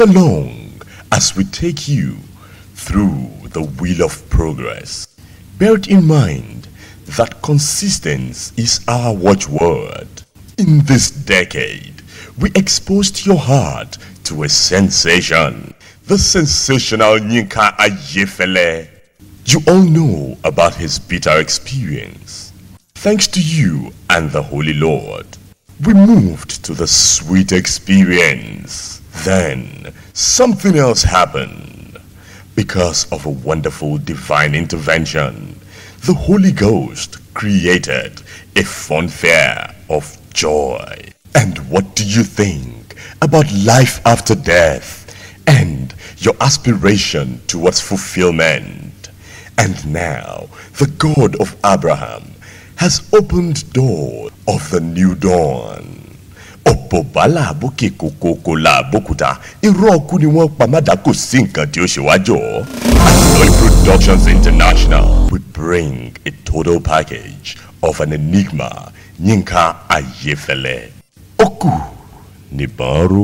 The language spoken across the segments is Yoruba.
along as we take you through the wheel of progress. Bear it in mind that consistency is our watchword. In this decade, we exposed your heart to a sensation. The sensational Nyinka Ayefele. You all know about his bitter experience. Thanks to you and the Holy Lord, we moved to the sweet experience. Then something else happened. Because of a wonderful divine intervention, the Holy Ghost created a funfair of joy. And what do you think about life after death and your aspiration towards fulfillment? And now, the God of Abraham has opened door of the new dawn. ọ̀pọ̀ bàálà bókè kòkòkò là bókúta irọ́ ọkú ni wọ́n pa mádà kò sí nǹkan tí ó ṣe wájọ́. At Lori Productions International we bring a total package of an enigma Yinka Ayefele. Ó kù nìbọn ró.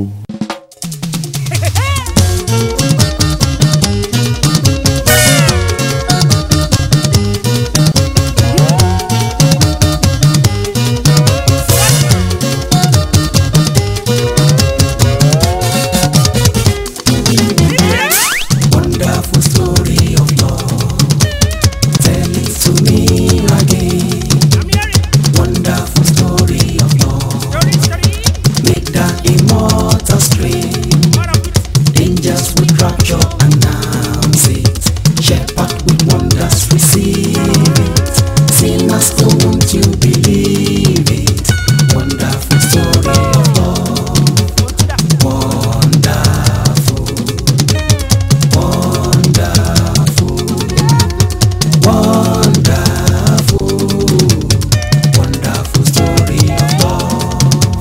Wonderful story of love. Tell it to me again. Wonderful story of love. Make that immortal stream. Angels with rapture announce it. Shepherd with wonders receive it. Sinners don't want to believe it. Wonderful story of love. Wonderful. Wonderful, wonderful, wonderful story of love.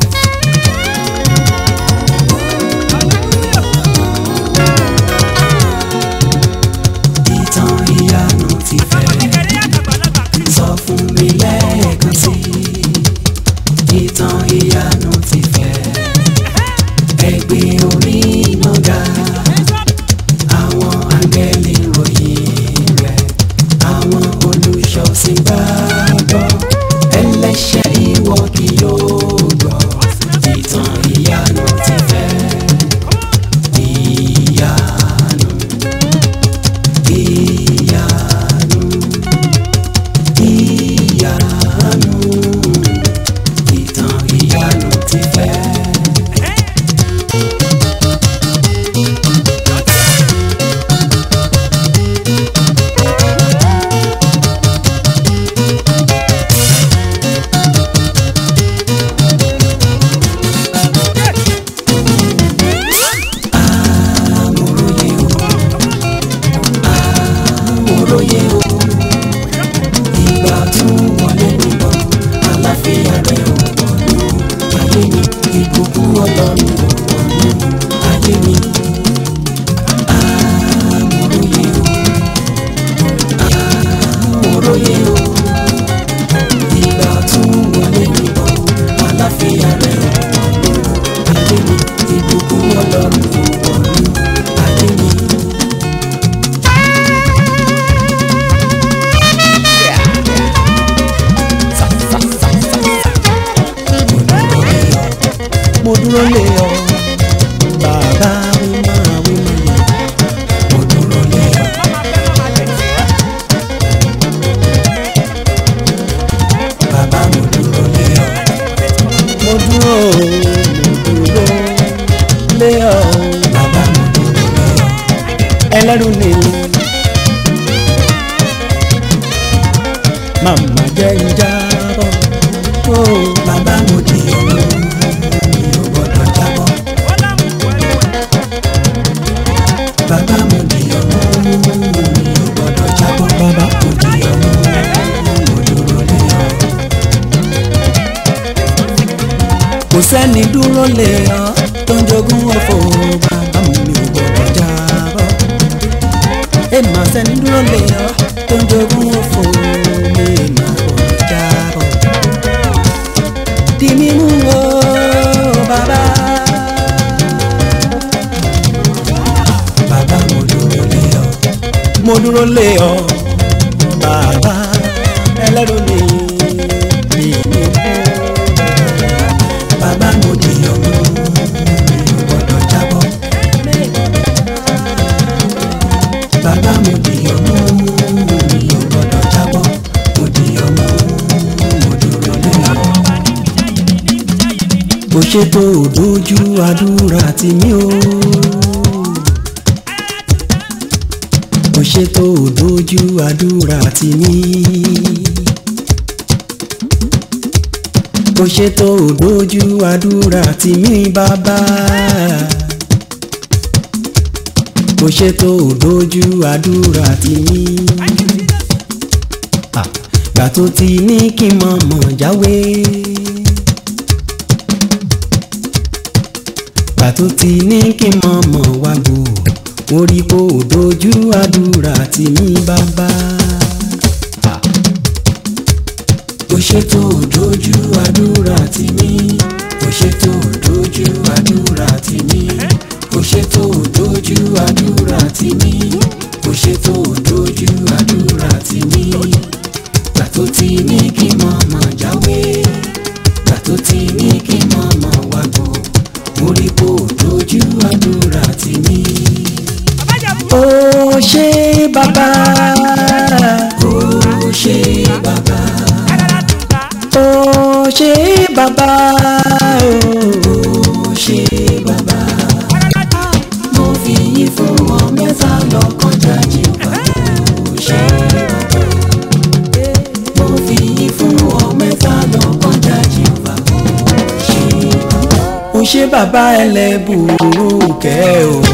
Ìtàn ìyanu ti fẹ́ sọ fún mi lẹ́ẹ̀kan sí i. Ìtàn ìyanu ti fẹ́ ẹgbẹ́ orí mọ́gà àwọn áńgẹ́lì ròyìn rẹ̀ àwọn olùṣọ́sìn gbàgbọ́ ẹlẹ́ṣẹ̀ ìwọ kì yóò gbọ́ ìtàn ìyanu ti fẹ́ ìyanu ìyanu ìyanu ìtàn ìyanu ti fẹ́. amòròyé o amòròyé o ìgbà tún wọlé níbọ̀ àlàáfíà rẹ̀ ò wọnú ayé mi ìbùkún ọlọ́run ò wọnú ayé mi amòròyé o amòròyé o ìgbà tún wọlé níbọ̀ àlàáfíà rẹ̀ ò wọnú ayé mi ìbùkún ọlọ́run ò wọnú ayé mi. mo dúró lé ọ bàbá mi máa wí mi mo dúró lé ọ bàbá mo dúró lé ọ mo dúró mo dúró lé ọ bàbá mo dúró lé ọ ẹlẹ́rù ni màmá jẹ́ ń jábọ̀ ó bàbá mo di ọ̀run mi ò gbọ́dọ̀ jábọ̀ bàbá mo di ọ̀run mi ò gbọ́dọ̀ jábọ̀ bàbá mo di ọ̀run mo dúró lé ọ. kò sẹ́ni dúró lé ọ tó ń jogún ọ̀fọ̀ bàbá mi ò gbọ́dọ̀ jábọ̀ èèmà sẹ́ni dúró lé ọ tó ń jogún ọ̀fọ̀ mi mà gbọ́dọ̀ jábọ̀ di mímú o bàbá mo dúró lé ọ bàbá ẹlẹ́rù ni èmi kú bàbá mo dìyàn mú mi ò gbọ́dọ̀ jábọ́ bàbá mo dìyàn mú mi ò gbọ́dọ̀ jábọ́ mo dìyàn mú mo dúró lé ọ kò ṣètò òdójú àdúrà tì mí o. kò ṣètò òdójú àdúrà tì mí. kò ṣètò òdójú àdúrà tì mí bàbá. kò ṣètò òdójú àdúrà tì mí. gbà tó ti ní kí n mọ̀ mọ̀ jáwé. gbà tó ti ní kí n mọ̀ mọ̀ wá gbò mo rí kó o dojú àdúrà tì mí bàbá. kò ṣètò dojú àdúrà tì mí kò ṣètò dojú àdúrà tì mí kò ṣètò dojú àdúrà tì mí kò ṣètò dojú àdúrà tì mí gbà tó ti ní kí n mọ̀ mọ̀ jáwé gbà tó ti ní kí n mọ̀ mọ̀ wá gbò mo rí kó o dojú àdúrà tì mí ó ṣé bàbá ó ṣé bàbá ó ṣé bàbá ó ṣé bàbá mo fi yín fún wọn mẹ́ta lọ́kàn jáde bàbá ó ṣé bàbá mo fi yín fún wọn mẹ́ta lọ́kàn jáde bàbá ó ṣé bàbá ó ṣé bàbá ẹlẹ́bùrú kẹ́ o.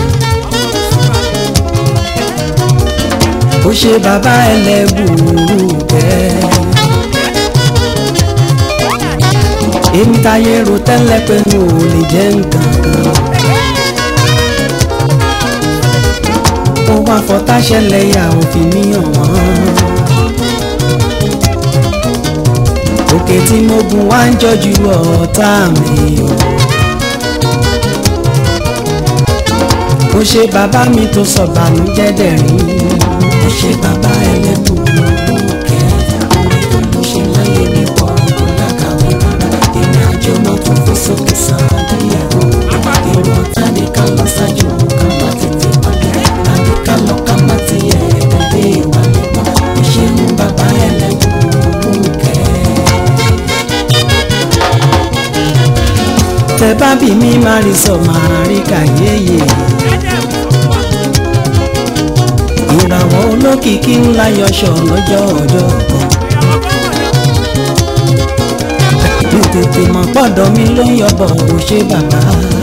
ó ṣe bàbá ẹlẹ́bùrú bẹ́ẹ̀. èmi táyé ro tẹ́lẹ̀ pé n ò lè jẹ́ nǹkan kan. ó wá fọtá ṣẹlẹ̀ yà òfin mi hàn wọ́n. òkè tí mo gùn wá ń jọjú ọ̀tá mi o. ó ṣe bàbá mi tó sọ bànújẹ́ dẹ̀rín ó ṣe bàbá ẹlẹ́bùrú kẹ́ orí tó ló ṣe láyé mi pọ̀ kó lákàwé rárá èmi àjọ náà tún fò sókè sàn díẹ̀ o èrò ọ̀tá ní ká lọ ṣáájú ká má tètè wálé tàbí ká lọ ká má tiẹ̀ dé ìwálé mọ́ ó ṣe ń bàbá ẹlẹ́bùrú kẹ́. tẹ bá bí mi máa rí sọ máa rí kàyéyé ìràwọ̀ olókìkí ńlá yọṣọ lọ́jọ́ ọjọ́ kan mi tètè mọ̀ pọ̀dọ̀ mi ló ń yọbọ̀ ò ṣe bàbá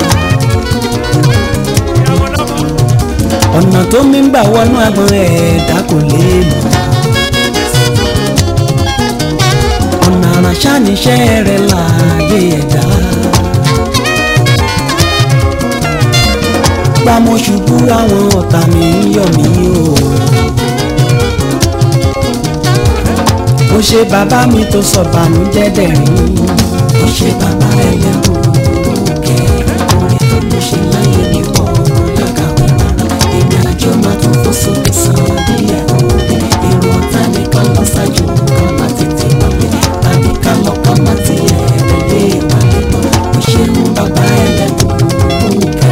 ọ̀nà tó mi ń gbà wọnú agbọ̀n ẹ̀ẹ́dá kò lè mọ̀ ọ̀nà àràṣà níṣẹ́ rẹ̀ láàyè ẹ̀dá. bá mo ṣubú àwọn ọ̀tá mi ń yọ̀ mí o. ó ṣe bàbá mi tó sọ bànújẹ́ dẹ̀rín. ó ṣe bàbá ẹlẹ́bùrú kẹ́ orí tó ló ṣe láyé ní pọ̀ lákàwé rárá èmi àjọ máa tún fò sókè sàn díẹ̀ o. èrò ọ̀tá ní ká lọ ṣáájú ká má tètè wálé tàbí ká lọ ká má tiẹ̀ dé ìwálé mọ́. ó ṣe ń bàbá ẹlẹ́bùrú kẹ́.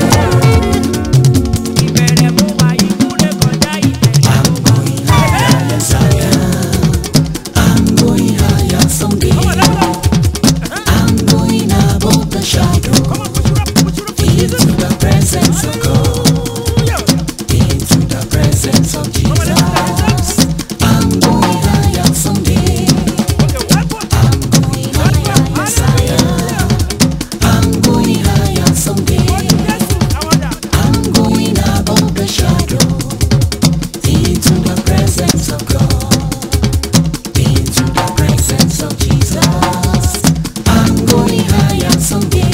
I'm going higher, yes I am. I'm going higher someday. I'm going above the shadow into the presence of God, into the presence of Jesus. I'm going higher someday. I'm going higher, yes I am. I'm going higher someday. I'm going above the shadow into the presence of God, into the presence of Jesus. I'm going higher someday.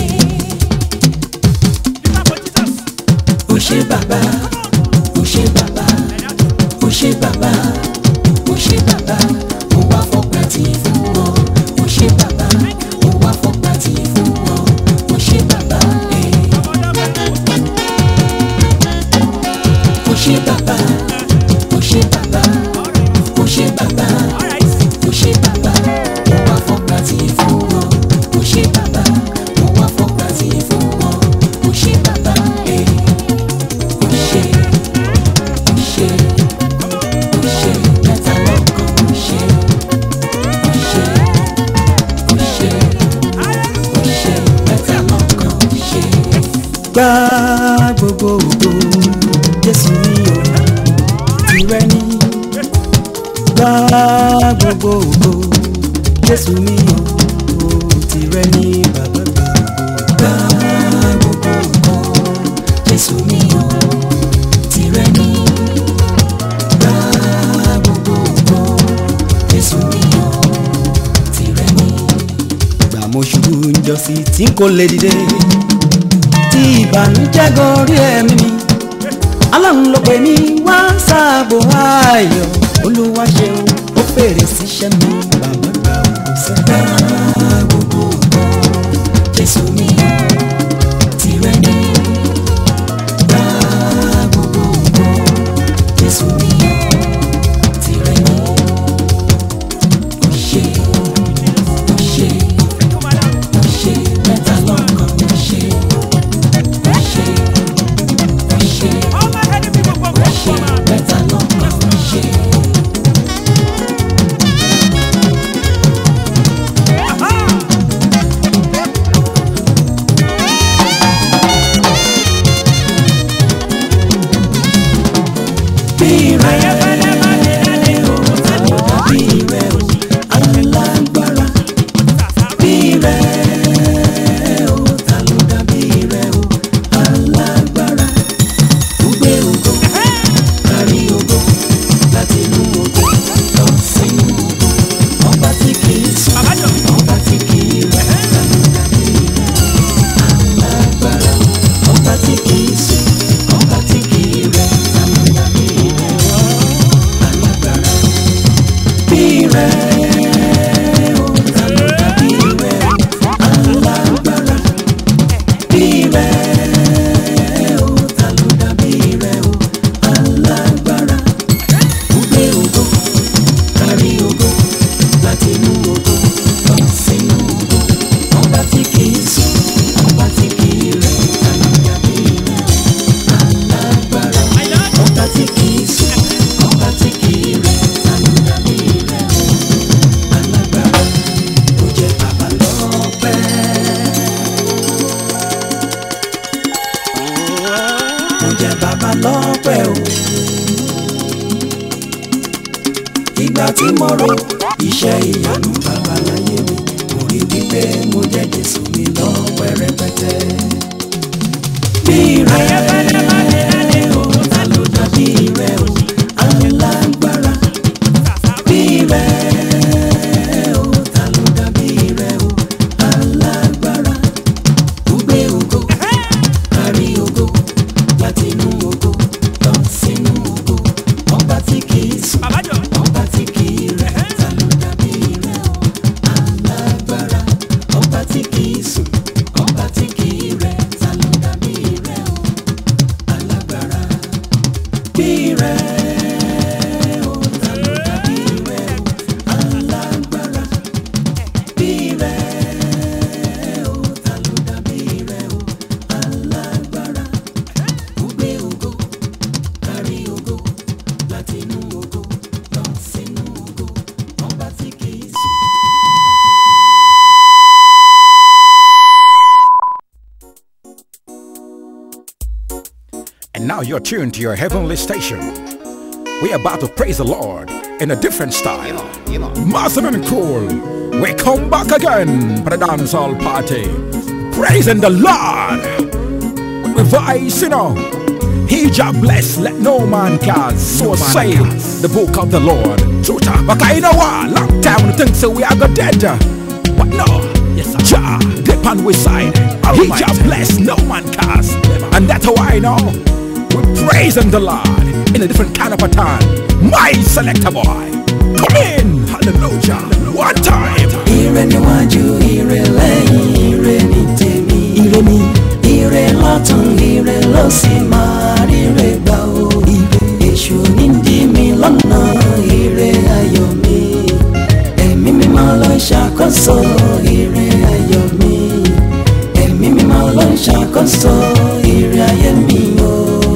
Ó ṣé bàbá, ó ṣé bàbá, ó ṣé bàbá, ó ṣé bàbá, mo wá fọpẹ́ tì í fún ọ. Ó ṣé bàbá, mo wá fọpẹ́ tì í fún ọ. Ó ṣé bàbá, eh. ó ṣé bàbá ó gba gbogbo ògo jésù mi ò tìrẹ ní gba gbogbo ògo jésù mi ò tìrẹ ní bàbá gba gbogbo ògo jésù mi ò tìrẹ ní gba gbogbo ògo jésù mi ò tìrẹ ní. gbà mo ṣubú njọ́sí tí kò lè dìde tí ìbànújẹ́ gorí ẹ̀mí mi ọlọ́run ló pè mí wá sáàbò ayọ̀ olúwa ṣeun ó fèrè síṣẹ́ mi bàbá gbà kó sẹ́gbà gbogbo ògo jésù mi tìrẹ ní gbà gbogbo ògo jésù mi tìrẹ ní ó ṣe ó ṣe ó ṣe mẹ́ta lọ́kàn ó ṣe ó ṣe ó ṣe ó ṣe mẹ́ta lọ́kàn ó ṣe. bí rẹ̀ ó ta ló dàbí rẹ̀ ó alágbára bí rẹ̀ ó ta ló dàbí rẹ̀ ó alágbára gbé ògo kárí ògo láti inú ògo lọ sínú ògo ọba tí kì í sùn ọba tí kì í rẹ̀ ta ló dàbí rẹ̀ alágbára ọba tí kì í sùn ọba tí kì í rẹ̀ ta ló dàbí rẹ̀ alágbára bí rẹ̀ ó ta ló dàbí rẹ̀ alágbára bí rẹ̀ ó ta ló dàbí rẹ̀ ó alágbára gbé ògo kárí ògo láti inú ògo lọ sínú ògo ọba tí kì í sùn ọba tí kì í rẹ̀ ta ló dàbí rẹ̀ alágbára ọba tí kì í sùn ọba tí kì í rẹ̀ ta ló dàbí rẹ̀ alágbára ó jẹ́ bàbá lọ́pẹ́. mo jẹ bàbá lọ́pẹ́ o. ìgbà tí mo ro iṣẹ́ ìyanu bàbá láyé mi mo rí wípé mo jẹ Jésù mi lọ́pẹ́ rẹpẹtẹ. bí rẹ̀ o ta ló dàbí rẹ̀ o alágbára. bí rẹ̀ o ta ló dàbí rẹ̀ o alágbára. gbé ògo kárí ògo láti inú ògo lọ sínú ògo ọba tí kì í sùn ọba tí kì í rẹ̀ ta ló dàbí rẹ̀ o alágbára ọba tí kì í sùn ọba tí kì í rẹ̀ ta ló dàbí rẹ̀ o alágbára bí rẹ̀ o ta ló dàbí rẹ̀ o alágbára bí rẹ̀ o ta ló dàbí rẹ̀ o alágbára gbé ògo kárí ògo láti inú ògo lọ sínú ògo ọba tí kì í sùn. And now you're tuned to your heavenly station. We're about to praise the Lord in a different style. Massive and cool. We come back again for the dancehall party. Praising the Lord with voice, you know. He just bless, let no man cast. So say the book of the Lord. Truta, but I know what? Long time we think so we are go dead. But no, yes, Jah, dip on we side. He just bless, no man cast. And that's how I know. We're praising the Lord in a different kind of a time. My selector boy. Come in. Hallelujah. One time. ire níwájú ire lẹ́yìn ire ní tèmi ire mi ire lọ́tún ire ló sì máa ríre gbà ó ire èṣù ní dí mi lọ́nà ire ayọ̀ mi ẹ̀mí mímọ́ ló ń ṣàkóso ire ayọ̀ mi ẹ̀mí mímọ́ ló ń ṣàkóso ire ayé mi ó.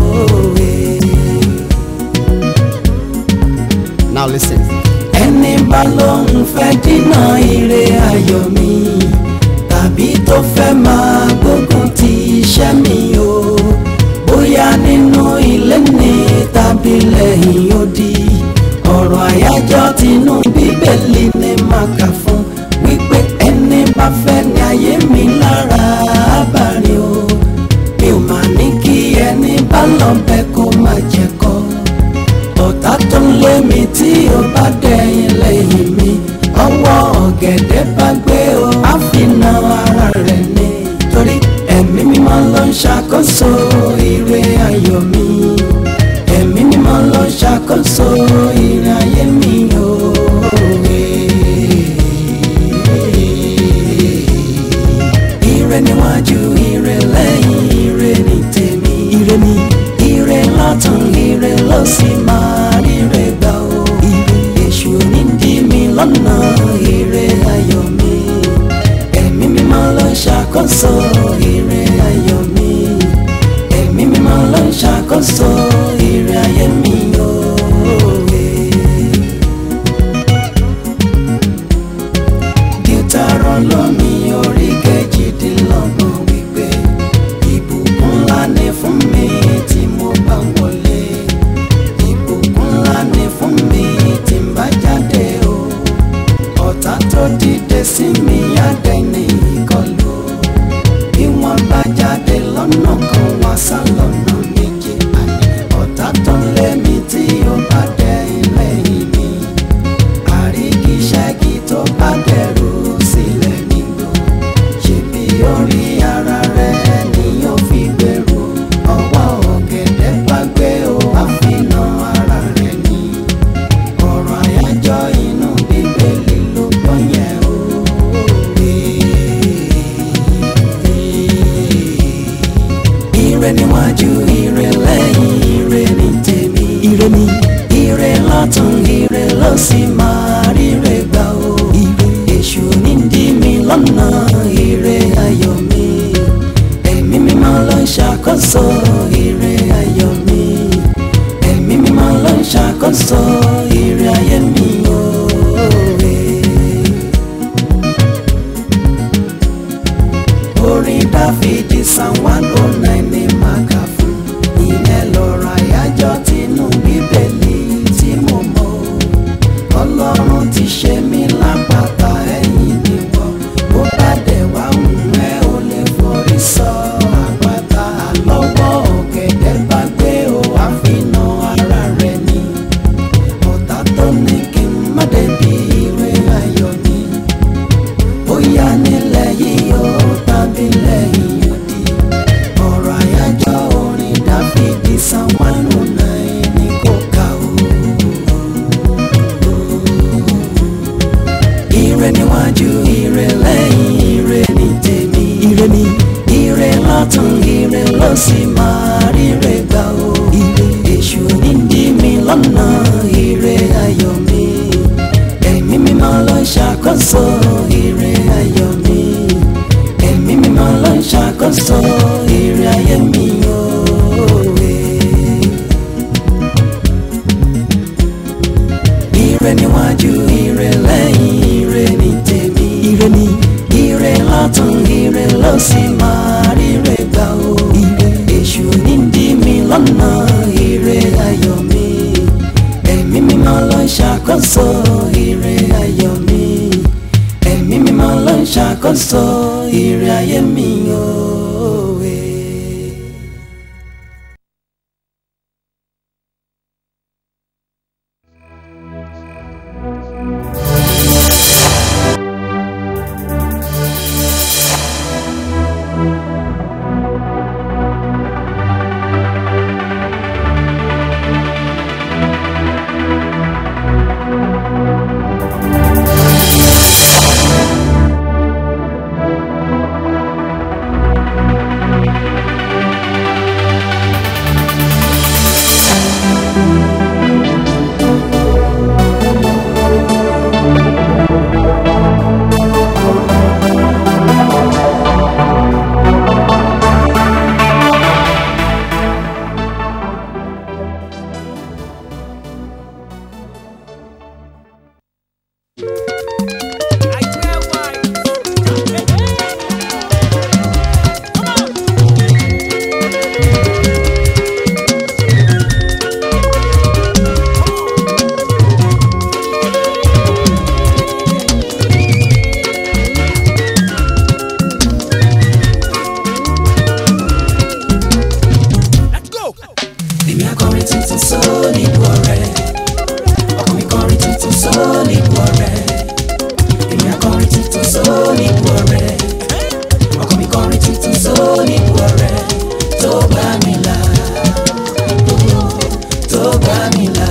Now listen. ẹni bá lóun fẹ́ dínà ire ayọ̀ mi tàbí tó fẹ́ máa gbógun ti iṣẹ́ mi o ní tàbí lẹ́yìn odi ọ̀rọ̀ àyájọ́ tinú bíbélì ni màá kà fún wípé ẹni bá fẹ́ ní ayé mi lára abàrin o mi ò mà ní kí ẹni bá lọ bẹ kó má jẹ kọ́ ọ̀tá tó ń lé mi tí ó bá dẹ̀yìn lẹ́yìn mi ọwọ́ ọ̀gẹ̀dẹ̀ bá gbé o á fi na ara rẹ̀ ni torí ẹ̀mí mímọ́ ló ń ṣàkóso ire ayọ̀ mi ẹ̀mí mímọ́ ló ń ṣàkóso ire ayé mi o. ire níwájú ire lẹ́yìn ire ní tèmi ire ní ire lọ́tún ire ló sì máa ríre gbà o ire èṣù ní dí mi lọ́nà ire ayọ̀ mi ẹ̀mí mímọ́ ló ń ṣàkóso ire ayọ̀ mi ẹ̀mí mímọ́ ló ń ṣàkóso ire ayé mi o. Deuteronomy orí kejìdínlọ́gbọ̀n wípé ìbùkún ńlá ni fún mi tí mo bá wọlé ìbùkún ńlá ni fún mi tí n bá jáde o ọ̀tá tó dìde sí mi àdẹ́ni ìkọlù bí wọ́n bá jáde lọ́nà kan wá sá lọ́nà méje àní ọ̀tá tó ń lé mi tí ó bá dẹ ilé mi àrígiṣẹ́gi tó bá dẹrù sílẹ̀ nígbò ṣebí orí ara rẹ̀ ni yóò fi gbèrú ọwọ́ ọ̀gẹ̀dẹ̀ bá gbé o àfihàn ara rẹ̀ ni ọ̀rọ̀ àyájọ́ inú bíbélì ló gbọ́ yẹn o. ire níwájú ire lẹ́yìn ire ní tèmi ire ní ire lọ́tún ire ló sì máa ríre gbà o ire èṣù ní dí mi lọ́nà ire ayọ̀ mi ẹ̀mí mímọ́ ló ń ṣàkóso ire ayọ̀ mi ẹ̀mí mímọ́ ló ń ṣàkóso ire ayé mi o. orin dáfídì san one oh nine ní màkà fún ìyẹn lọ́rọ̀ àyájọ́ tinú bíbélì tí mo mọ̀ ọlọ́run ti ṣe mí lápáta ẹ̀yìn níwọ̀ bó bá dẹ̀ wá hùn ẹ́ ò lè forí sọ àpáta àlọ́wọ́ ọ̀gẹ̀dẹ̀ bá gbé o àfihàn ara rẹ̀ ni ọ̀tá tó ní kí n má débi ire ayọ̀ ni bóyá nílẹ̀ yìí ó tàbí lẹ́yìn odi ọ̀rọ̀ àyájọ́ orin dáfídì san one oh nine ní kò ká o. ire níwájú ire lẹ́yìn ire ní tèmi ire ní ire lọ́tún ire ló sì máa ríre gbà o. ire èṣù ní dí mi lọ́nà ire ayọ̀ mi ẹ̀mí mímọ́ ló ń ṣàkóso ire ayọ̀ mi ẹ̀mí mímọ́ ló ń ṣàkóso ire ayé mi o. ire níwájú ire lẹ́yìn ire ní tèmi ire ní ire lọ́tún ire ló sì máa ríre gbà o. ire èṣù ní dí mi lọ́nà ire ayọ̀ mi ẹ̀mí mímọ́ ló ń ṣàkóso ire ayọ̀ mi ẹ̀mí mímọ́ ló ń ṣàkóso ire ayé mi o. èmi akọrin tuntun sóòlì bu ọ̀rẹ́ ọkàn mi kọrin tuntun sóòlì bu ọ̀rẹ́ èmi akọrin tuntun sóòlì bu ọ̀rẹ́ ọkàn mi kọrin tuntun sóòlì bu ọ̀rẹ́ tó bá mi là tó bá mi là.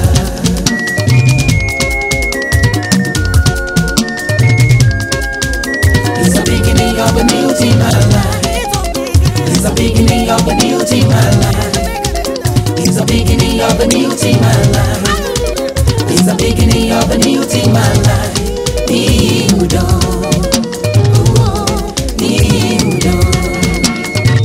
It's the beginning of a new team, my life. It's the beginning of a new team, my life. It's the beginning of a new team, my life. It's the beginning of a new team, my life. New dawn. Oh, new dawn.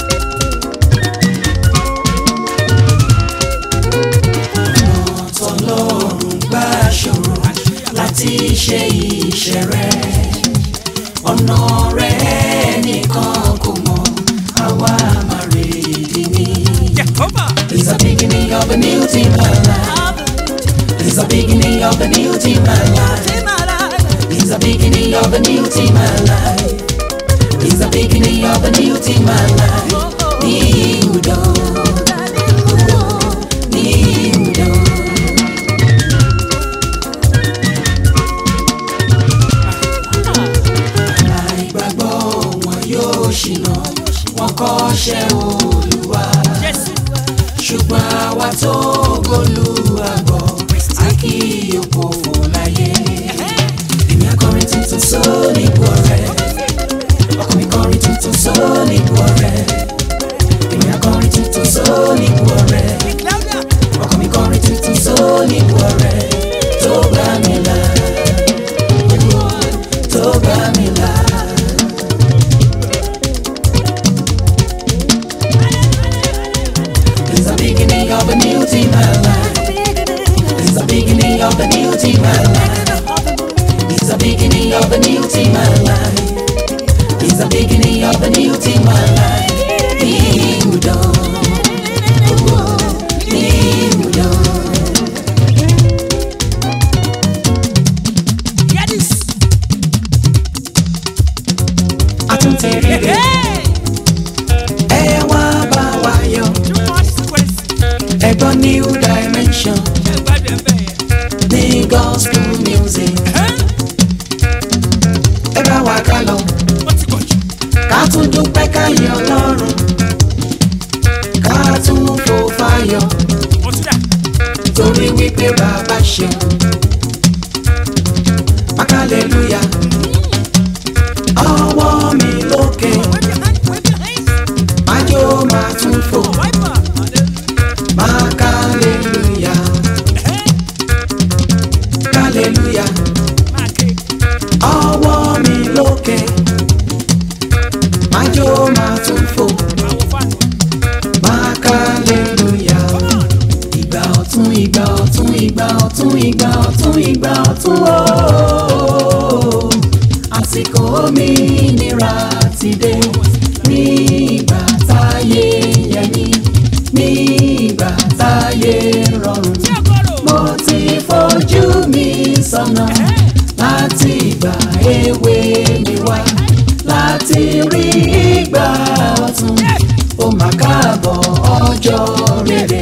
tọlọ́run gbà ṣòro láti ṣe iṣẹ́ rẹ̀ ọ̀nà rẹ̀ nìkan kò mọ̀ àwa máa rèédi ní. It's the beginning of a new team my life. It's the beginning of a new team my life. It's the beginning of a new team my life. It's the beginning of a new team my life. New dawn. New dawn. àìgbàgbọ́ wọn yóò ṣìnà wọn kọ́ṣẹ́ olúwa ṣùgbọ́n àwa tó gbólúwàgbọ́ a kì í òpófò láyé èmi akọrin tuntun sóòlì bu ọ̀rẹ́ ọkàn mi kọrin tuntun sóòlì bu ọ̀rẹ́ èmi akọrin tuntun sóòlì bu ọ̀rẹ́ ọkàn mi kọrin tuntun sóòlì bu ọ̀rẹ́ tó bá mi là tó bá mi là. It's the beginning of a new team, my life. It's the beginning of a new team, my life. It's the beginning of a new team, my life. It's the beginning of a new team, my life. New dawn. Oh, new dawn. A tún ti rí rẹ̀. Ẹ wá bá wa yọ̀. Ẹ̀gbọ́n new dimension ní gospel music. Ẹ bá wa ká lọ. Ká tún dúpẹ́ ká yìn Ọlọ́run. Ká tún fò fáyọ̀. Torí wípé bàbá ṣeun. Hallelujah. Ọwọ́ mi lókè. Májò máa tún fò. Máa hallelujah. Hallelujah. Ọwọ́ mi lókè. Májò máa tún fò. Máa hallelujah. Ìgbà ọ̀tún ìgbà ọ̀tún ìgbà ọ̀tún ìgbà ọ̀tún ìgbà ọ̀tún ooo. Àsìkò òmìnira ti dé. Ní ìgbà táyé yẹmí. Ní ìgbà táyé rọrùn. Mo ti fojú mi sọ́nà láti ìgbà èwe mi wá. Láti rí ìgbà ọ̀tún. Ó mà káàbọ̀ ọjọ́ rere.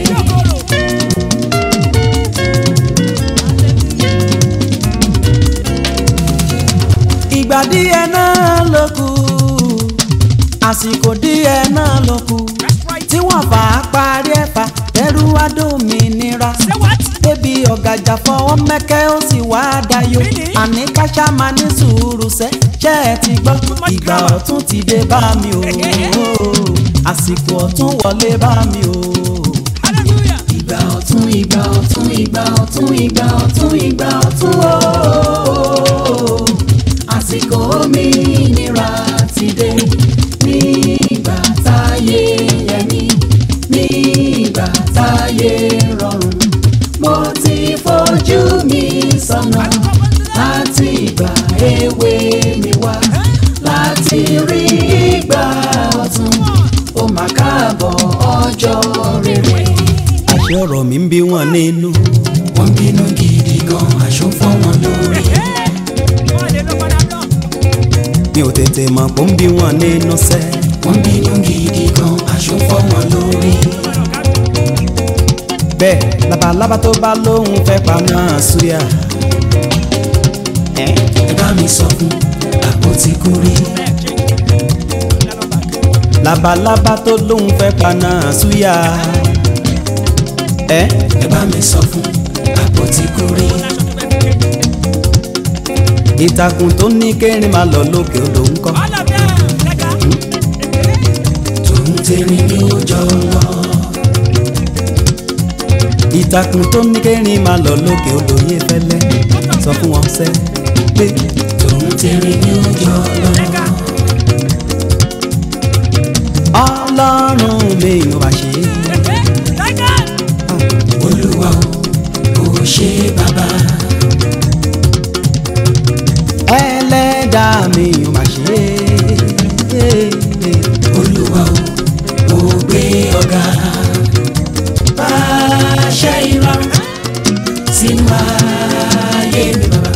ìgbà díẹ̀ náà ló kù àsìkò díẹ̀ náà ló kù tí wọ́n fà á parí ẹ̀fà tẹ́rù adómìnira débi ọ̀gàjà fọwọ́ mẹ́kẹ́ ó sì wá dayo àní káṣá máa ní sùúrù sẹ́ ṣẹ́ ẹ ti gbọ́ ìgbà ọ̀tún ti dé bá mi o àsìkò ọ̀tún wọlé bá mi o. ìgbà ọ̀tún ìgbà ọ̀tún ìgbà ọ̀tún ìgbà ọ̀tún ìgbà ọ̀tún ooo àsìkò òmìnira ti dé ní ìgbà táyé yẹmí ní ìgbà táyé rọrùn mo ti fojú mi sọ́nà láti ìgbà èwe mi wá láti rí ìgbà ọ̀tún ó mà káàbọ̀ ọjọ́ rere. àṣẹ ọ̀rọ̀ mi ń bí wọn nínú. wọ́n bínú gidi gan aṣọ fọ́ wọn lórí. mi ò tètè mọ̀ pé ó ń bí wọn nínú sẹ́. wọ́n bínú gidi gan aṣọ fọ́ wọn lórí. bẹ́ẹ̀ labalábá tó bá lóhùn fẹ́ pa náà súyà. ẹ bá mi sọ fún àpótí kúrí. labalábá tó lóhùn fẹ́ pa náà súyà. ẹ ẹ bá mi sọ fún àpótí kúrí. ìtàkùn tó ní kérin máa lọ lókè odò ń kọ́. tòun tèmi ní ó jọ lọ. ìtàkùn tó ní kérin máa lọ lókè odò yé fẹ́lẹ́ sọ fún wọn sẹ́ pé tòun tèmi ní ó jọ lọ. ọlọ́run mi ò bá ṣe é. olúwa o ò ṣe bàbá. ẹlẹ́dàá mi ò bá ṣe é. olúwa o ò gbé ọ̀gá. pàṣẹ ìrọ̀rùn sínú ayé mi bàbá.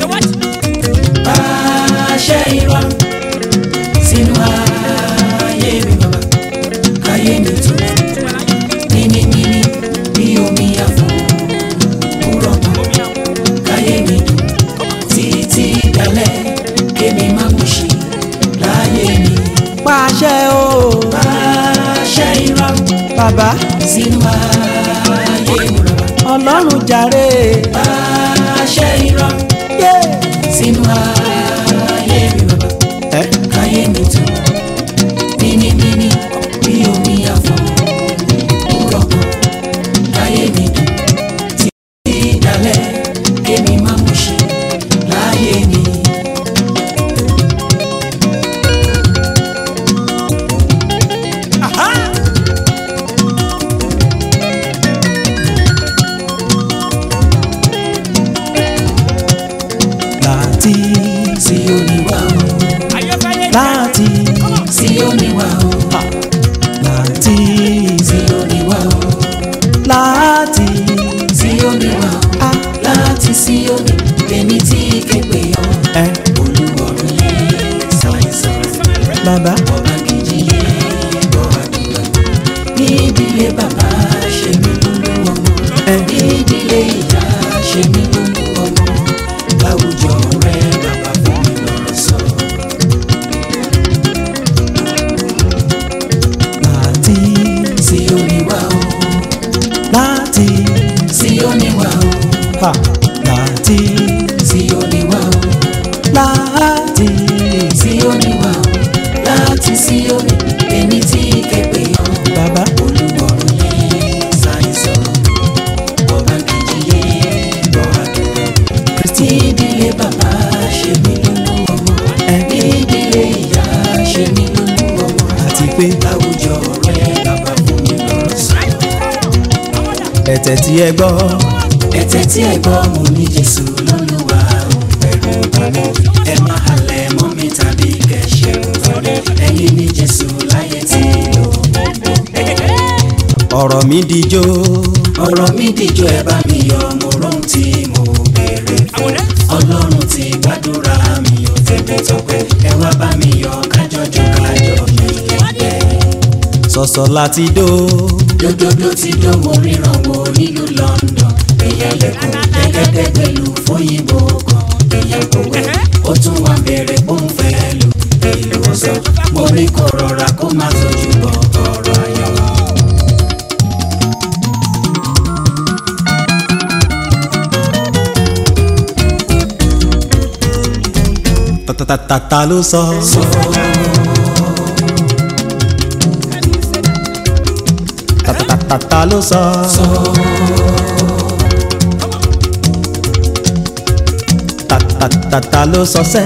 pàṣẹ ìrọ̀rùn sínú ayé mi bàbá. káyé mi tó níníníní bí omi àfọ̀ kúrọ̀ mọ́. káyé mi dùn títí dalẹ̀ kémi má mú ṣe láyé mi. pàṣẹ o pàṣẹ ìrọ̀rùn bàbá sínú ayé mi bàbá. ọlọ́run jàre. pàṣẹ ìrọ̀rùn yé. sínú ayé mi bàbá. ẹ káyé mi tó níníníní bí omi àfọ̀ kúrọ̀ mọ́. káyé mi dùn títí dalẹ̀ kémi má mú ṣe láyé mi. láti Síónì wá o láti Síónì wá o láti Síónì wá o láti Síónì wá o a láti Síónì èmi tí képe ọ ẹ olúwọ̀run yé ṣàìsàn bàbá ọba kejì yé gbọ́ àdúrà ní ìdílé bàbá ṣe mí lólú ọmọ ẹ ní ìdílé ìyá ṣe mí lólú ọmọ láwùjọ rẹ bàbá fún mi lọ́rọ̀ sọ. láti Síónì wá o láti Síónì wá o ha láti Síónì wá o. láti Síónì wá o láti Síónì èmi tí képe ọ bàbá olúwọ̀run yé ṣàìsàn ọba kejì yé gbọ́ àdúrà kristi ní ìdílé bàbá ṣe mí lólú ọmọ ẹ ní ìdílé ìyá ṣe mí lólú ọmọ àti pé láwùjọ rẹ bàbá fún mi lọ́rọ̀ sọ. ẹ̀tẹ̀ tí ẹ gbọ́ ẹ̀tẹ̀ tí ẹ gbọ́ mo ní Jésù lólúwa ò bẹ̀rù bá mi ẹ má halẹ̀ mọ́ mi tàbí kẹ̀ṣẹ̀ torí ẹ̀yin ní Jésù láyé tí lò. ọ̀rọ̀ mi dijó ọ̀rọ̀ mi dìjọ́ ẹ bá mi yọ̀ mo rohun tí mo béèrè fún ọlọ́run ti gbàdúrà mi ò tẹ̀lé tọpẹ́ ẹ wá bá mi yọ̀ kájọjọ kájọ mi kẹ̀kẹ́. sọ̀sọ̀ láti dó dódódó ti dó mo ríran wo nílùú London èèyàn lẹ́kùn gẹ́gẹ́ pẹ̀lú fóyìnbó kan èèyàn kò wẹ̀ ó tún wá bẹ̀rẹ̀ ó ń fẹ́ lù ìlú ọ̀sán mo ní kó rọra kó má tójú bọ ọ̀rọ̀ ayọ̀. tatatata ló sọ tatatata ló sọ tatatata ló sọ sẹ́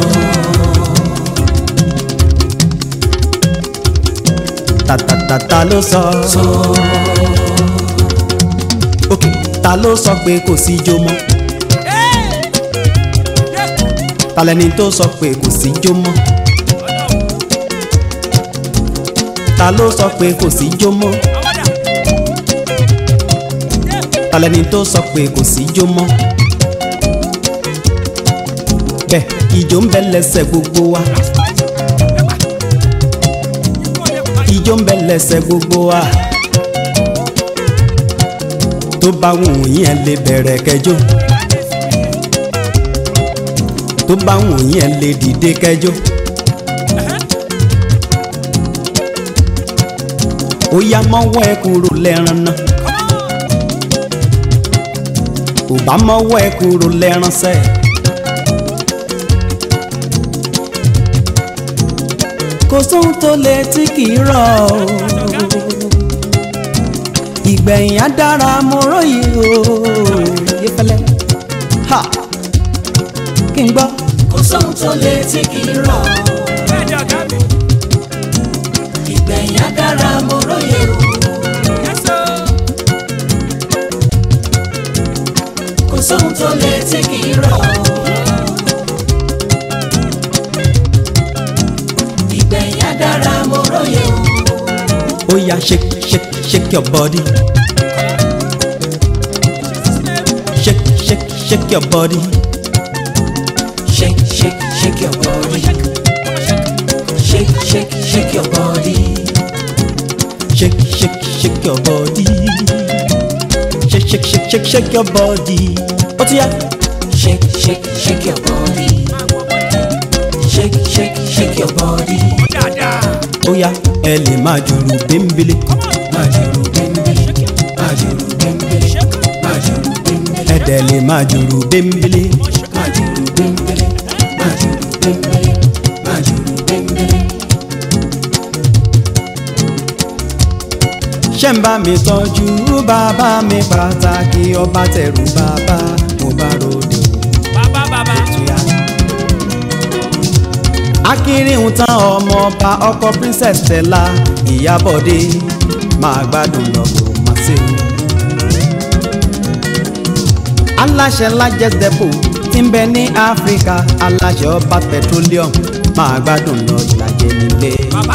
tatatata ló sọ ok ta ló sọ pé kò sí ijó mọ́ talẹ́ni tó sọ pé kò sí ijó mọ́ ta ló sọ pé kò sí ijó mọ́ talẹ́ni tó sọ pé kò sí ijó mọ́ bẹ́ẹ̀ ijó ń bẹ lẹ́sẹ̀ gbogbo wa ijó ń bẹ lẹ́sẹ̀ gbogbo wa tó bá wù yín ẹ lè bẹ̀rẹ̀ kẹjọ tó bá wù yín ẹ lè dìde kẹjọ. ó yá mọ́wọ́ ẹ kúrò lẹ́ran náà ò bá mọ́wọ́ ẹ kúrò lẹ́ran sẹ́ẹ̀. kò sóhun tó lè tí kì í rọ̀ o ìgbẹ̀yìn á dára mo róye o yẹfẹlẹ ha kí n gbọ́. kò sóhun tó lè tí kì í rọ̀ ìgbẹ̀yìn á dára mo róye o. kò sóhun tó lè tí kì í rọ̀ ìgbẹ̀yìn á dára mo róye o. ó yá shake shake shake your body shake shake shake your body shake shake shake your body shake shake shake your body shake shake shake your body shake shake shake shake shake your body ó ti yá shake shake shake your body shake shake shake your body ó yá ẹ lè máa jùrù bímbélé májòrò bẹ́ńbẹ́lẹ́ májòrò bẹ́ńbẹ́lẹ́ májòrò bẹ́ńbẹ́lẹ́ ẹ dẹ̀ lè máa jùrù bímbélé májòrò bẹ́ńbẹ́lẹ́ májòrò bẹ́ńbẹ́lẹ́ májòrò bẹ́ńbẹ́lẹ́. ṣé ń bá mi tọ́jú bàbá mi pàtàkì ọba tẹ̀rù bàbá mo bá ròde òtúyà. akínrínhun tán ọmọ ọba ọkọ princess Stella Ìyábọ̀dé máa gbádùn lọ́gbọ̀ máa ṣe wù. aláṣẹ Lajes Depot tí ń bẹ ní áfíríkà aláṣẹ ọba petroleum máa gbádùn lọ ìlàjẹ nílé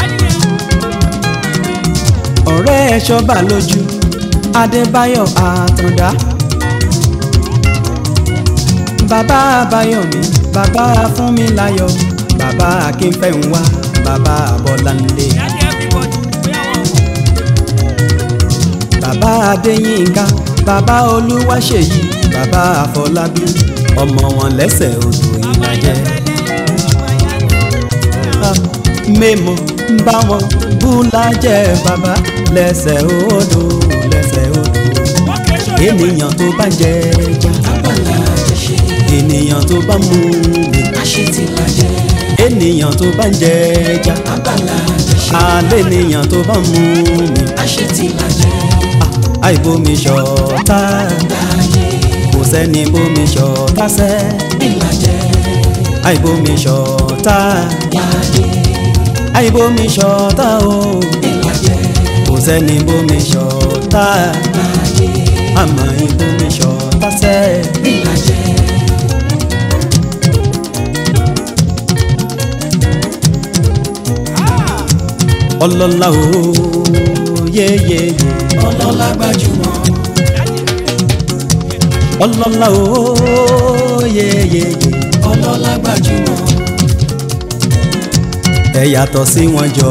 ọ̀rẹ́ ẹ̀ ṣọ́bà lójú adébáyọ̀ àtàndá bàbá àbáyọ̀mí bàbá fúnmiláyọ̀ bàbá akínfẹ́hùnwá bàbá bọ́láńdé bàbá adéyínká bàbá olúwaṣèyí bàbá àfọlábí ọmọ wọn lẹ́sẹ̀ odò ìlàjẹ mẹ́mọ̀ ń bá wọn bú lájẹ́ bàbá lẹ́sẹ̀ odò lẹ́sẹ̀ odò ènìyàn tó bá jẹ ẹja abala àjẹsẹ ènìyàn tó bá mú mi àṣetìlájẹ ènìyàn tó bá jẹ ẹja abala àjẹsẹ alẹ́ ènìyàn tó bá mú mi àṣetìlájẹ àìbomi ṣọ̀tá láàyè kò sẹ́ni bomi ṣọ̀tá sẹ́ ìlàjẹ àìbomi ṣọ̀tá láàyè àìbomi ṣọ̀tá o ìlàjẹ kò sẹ́ni bomi ṣọ̀tá láàyè àmọ́ ìbomi ṣọ̀tá sẹ́. ìlàjẹ. ọlọ́lá o yéyé ọlọ́lá gbajúmọ̀ ọlọ́lá o yéyé ọlọ́lá gbajúmọ̀ ẹ yàtọ̀ sí wọn jọ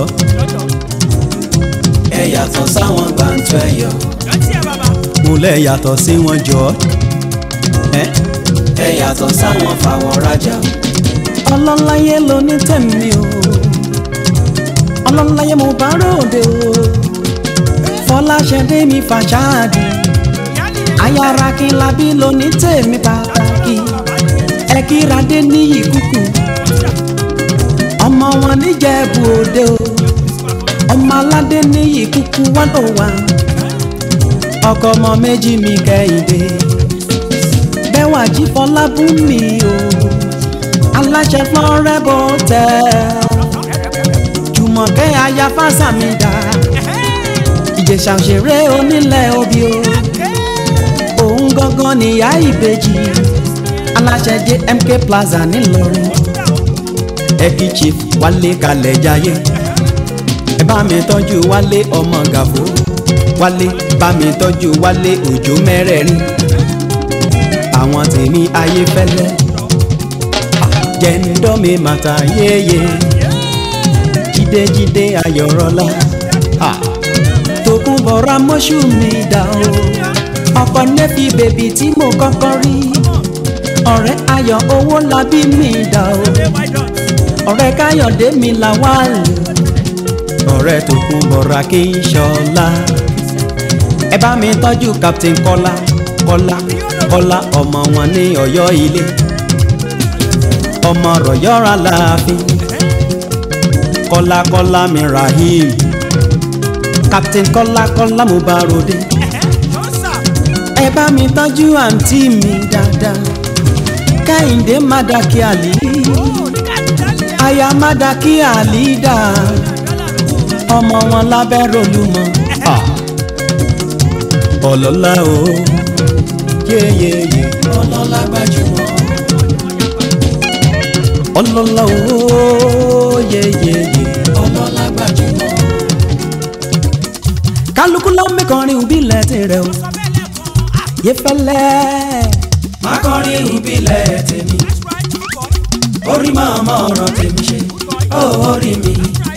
ẹ yàtọ̀ sáwọn gbàǹtọ́ ẹ̀yọ́ mo lẹ yàtọ̀ sí wọn jọ ẹ ẹ yàtọ̀ sáwọn fàwọ̀ rajà ọlọ́láyé ló ní tẹ̀mí o ọlọ́láyé mo bá ròde o fọláṣẹ́dé mi fàṣáàdì ayára kí n labí ló ní tèmi pàtàkì ẹ kíradé níyì kúkú ọmọ wọn níjẹ̀bú òde o ọmọ aládé níyì kúkú one oh one ọkọ ọmọ méjì mi kẹ́hìndé bẹ́ẹ̀ wà jí fọlábùnmi o aláṣẹ florebo tẹ́ jùmọ̀kẹ́ aya fásàmìdá ìjẹ̀ṣà òṣèré onílẹ̀ obì o òun gangan níyà ìbejì aláṣẹ jmk plaza ńìlọrin ẹbí chief wálé kalẹ̀ jayé ẹ bá mi tọ́jú wálé ọmọ gàfó wálé bá mi tọ́jú wálé òjò mẹ́rẹ̀ẹ̀rin àwọn tèmi ayé fẹ́lẹ́ jẹ́ńdọ́mi màtà yéye jídéjídé ayọ̀rọ̀lá tòkun bọ̀rọ̀ mọ́ṣú mi dà o ọkọ nẹ́fì bèbí tí mo kọ́kọ́ rí ọ̀rẹ́ ayọ̀ owó labí mi dà o ọ̀rẹ́ káyọ̀dé mi là wá lò ọ̀rẹ́ tó kún bọ̀rọ̀ kí n ṣọlá ẹ bá mi tọ́jú captain kọ́lá kọ́lá kọ́lá ọmọ wọn ní ọ̀yọ́ ilé ọmọ rọ̀yọ́ra láàfin kọ́lá kọ́lá mi rahim captain kọ́lá kọ́lá mo bá ròde ẹ bá mi tọ́jú àǹtí mi dáadáa kẹ́hìndé mádàkí àlì aya mádàkí àlì dà ọmọ wọn lábẹ́ rolúmọ ọlọ́lá o yéyéyé ọlọ́lá gbajúmọ̀ ọlọ́lá o yéyéyé ọlọ́lá gbajúmọ̀ kálukú ló ń mẹ́kànrin òbílẹ̀ tirẹ̀ o yé fẹ́lẹ́ má kọrin òbílẹ̀ tèmi orí máa mọ ọ̀rọ̀ tèmi ṣe ó orí mi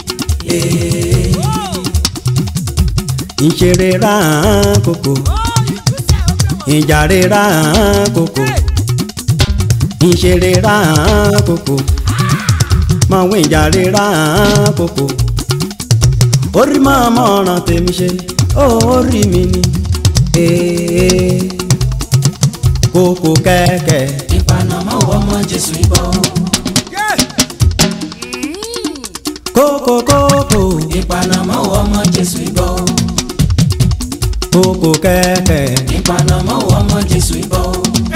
ìṣeré rán kòkò ìjàre rán kòkò ìṣeré rán kòkò mọ̀wé ìjàre rán kòkò orí máa mọ ọ̀rọ̀ tèmi ṣe ó orí mi ni kòkò kẹ̀kẹ́ ìpanamọ́ ọmọ Jésù ìbọn. kókó kókó ìpanamọ́ ọmọ Jésù ìbọn. kókó kẹ̀kẹ́ ìpanamọ́ ọmọ Jésù ìbọn.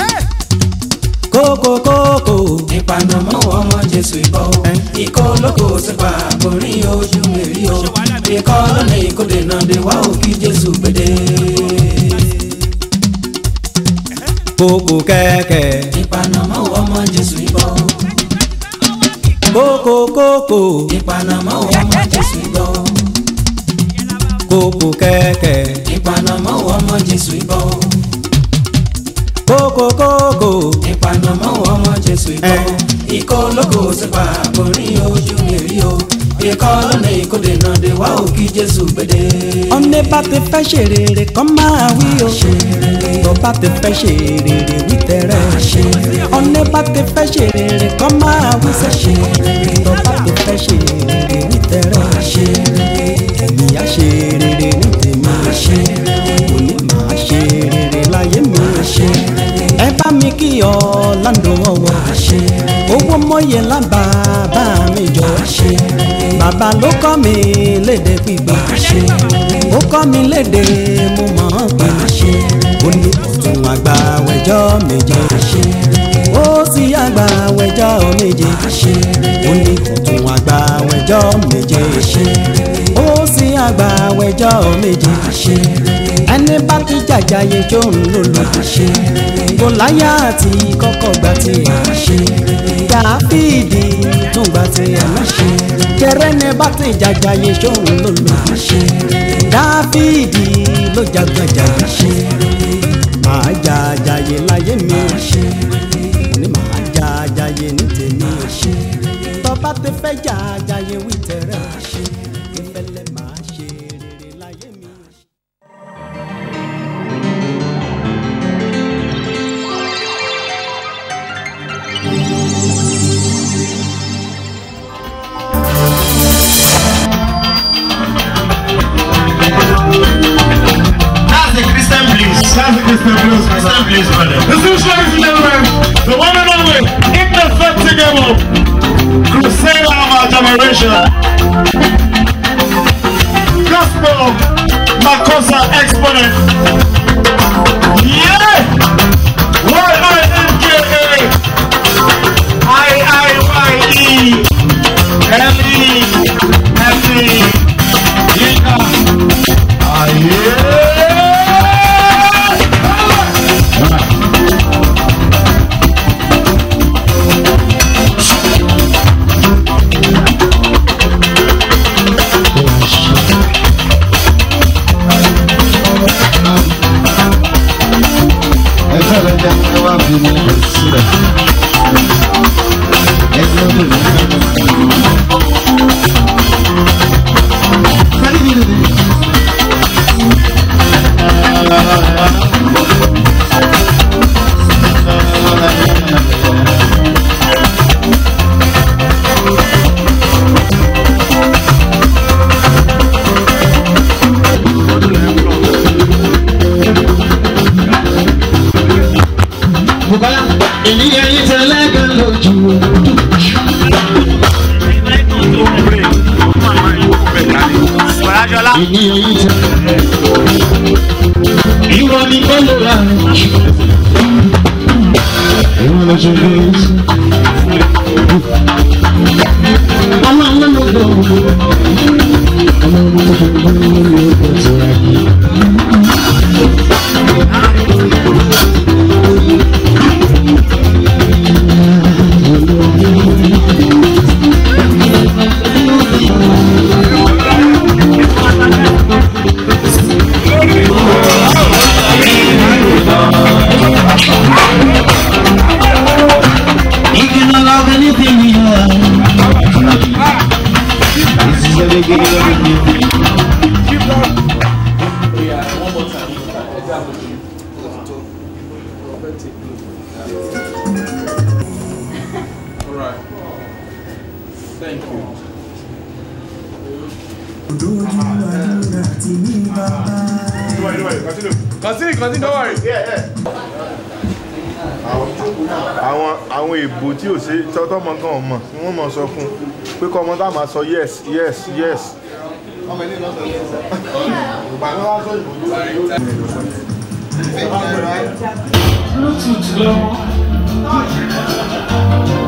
kókó kókó ìpanamọ́ ọmọ Jésù ìbọn. ikọ́ olóko sípa àkórí ojú mèrí o. ikọ́ lọ́nà ìkóde náà dé wá òkè Jésù gbèdé. kókó kẹ̀kẹ́ ìpanamọ́ ọmọ Jésù ìbọn kókó kókó ìpanamọ́ ọmọ Jésù ìbọn kókó kẹ̀kẹ́ ìpanamọ́ ọmọ Jésù ìbọn kókó kókó ìpanamọ́ ọmọ Jésù ìbọn ikọ́ olóko sípa àkórí ojú mi rí o ikọ́ lọ́nà ìkóde náà dé wá òkè Jésù gbèdé. ọ̀nẹ́ bá ti fẹ́ ṣe rere kọ́ máa wí o tó bá ti fẹ́ ṣe rere wí tẹ̀rẹ̀ ọ̀nẹ́ bá ti fẹ́ ṣe rere kọ́ máa wí sẹ́ tó bá ti fẹ́ ṣe rere wí tẹ̀rẹ̀ èmi á ṣe rere ní tèmi òní máa ṣe rere láyé mi ẹ bá mi kí ọ láńdó ọwọ́ owó mọ́yẹ lábà bá mi jọ bàbá ló kọ́ mi léde pípa ó kọ́ mi léde mo mọ̀ ọ́n pé ó ní ọ̀tún àgbà wẹ̀jọ́ méje ó sì àgbà wẹ̀jọ́ méje ó ní ọ̀tún àgbà wẹ̀jọ́ méje ó sì àgbà wẹ̀jọ́ méje ẹni bá ti jàjàyè tó ń lò lò gòláyà àti kọ́kọ́ gbà tiẹ̀ dáfídì tún gbà tiẹ̀ náà jẹrẹ ní bá ti jàjàyè tó ń lò lò dáfídì ló jàgbàjàyè máa jàjàyè láyé mi ní máa jàjàyè ní tèmi tọ́ba ti fẹ́ jàjàyè wí tẹ̀rẹ̀ ìfẹ́lẹ́ máa ṣe rere láyé mi. That's the Christian blues. That's the Christian blues, my Christian son. blues, brother. Listen, ladies and gentlemen, the one and only indefatigable crusader of our generation, gospel Makosa exponent. Yeah! Y-I-N-K-A I-I-Y-E L-E F-E Yinka Aye! ẹgbẹ́ rẹ̀ jẹ́ ẹ wá bí mi lè sílẹ̀. ẹgbẹ́ rẹ̀ jẹ́ ẹ wá bí mi lè sílẹ̀. ènìyàn yìí tẹ́lẹ̀ kan lójú ènìyàn yìí tẹ́lẹ̀ ìwọ ni kò lè ra ìwọ lọ ṣe lè ṣe. ọmọ ọmọ ló gbọ́ ọmọ ọmọ ló gbọ́ ọmọ ló gbọ́ tó ra yìí. If you don't love anything you have, this is a big deal. Continue, continue, don't worry. àwọn àwọn èbò tí ò ṣe tọ́tọ́ mọ gan ọmọ ni wọ́n mọ̀ sọ fún un pé kọ́ ọmọ tá a máa sọ yes yes yes. ọmọ ilé náà sọ yes. ìgbà náà wá sọ ìbò Bluetooth lọ.